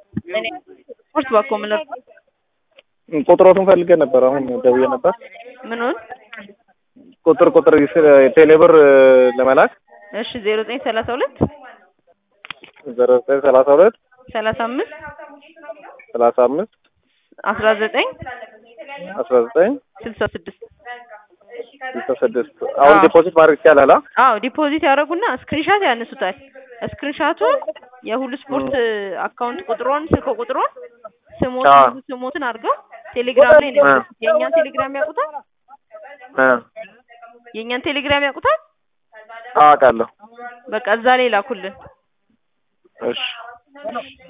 እኔ ስፖርት ባኮ ምለር ቁጥሮቱን ፈልጌ ነበር። አሁን ደውዬ ነበር። ምኑን? ቁጥር ቁጥር ቴሌብር ለመላክ እሺ ዜሮ ዘጠኝ ሰላሳ ሁለት ዘሮ ዘጠኝ ሰላሳ ሁለት ሰላሳ አምስት ሰላሳ አምስት አስራ ዘጠኝ አስራ ዘጠኝ ስልሳ ስድስት ስልሳ ስድስት አሁን ዲፖዚት ማድረግ ይቻላል? አዎ ዲፖዚት ያደረጉና ስክሪንሻት ያነሱታል። ስክሪንሻቱን የሁሉ ስፖርት አካውንት ቁጥሮን ስልክ ቁጥሮን ስሞትን ስሞትን አድርገው ቴሌግራም ላይ ነው ያሉት። የእኛን ቴሌግራም ያውቁታል? የእኛን ቴሌግራም ያውቁታል? አውቃለሁ። በቃ እዛ ላይ ላኩልን። እሺ